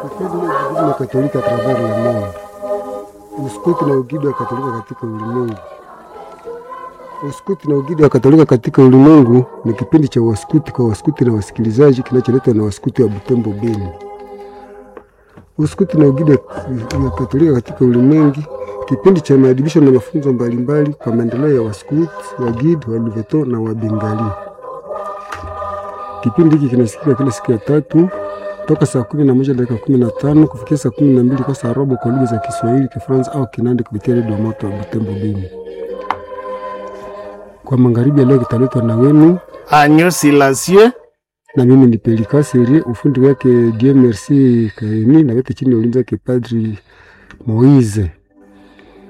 na Katolika travers le monde, uskoti na ugidi wa Katolika katika ulimwengu. Uskuti na ugidi wa Katolika katika ulimwengu ni kipindi cha waskuti kwa waskuti na wasikilizaji kinacholetwa na waskuti wa Butembo Beni. Uskuti na ugidi wa Katolika katika ulimwengu, kipindi cha maadibisho na mafunzo mbalimbali kwa maendeleo ya waskuti, wagidi, waluveto na wabengali. Kipindi hiki kinasikika kila siku ya tatu toka saa kumi na moja dakika kumi na tano kufikia saa kumi na mbili kwa saa robo kwa lugha za Kiswahili, Kifaransa au Kinandi kupitia redio moto wa Butembo Beni. Kwa magharibi ya leo kitaletwa na wenu Agneau Silencieux na mimi ni Pelika Serie, ufundi wake Dieu Merci Kaeni, na wote chini ya ulinzi wake Padri Moise.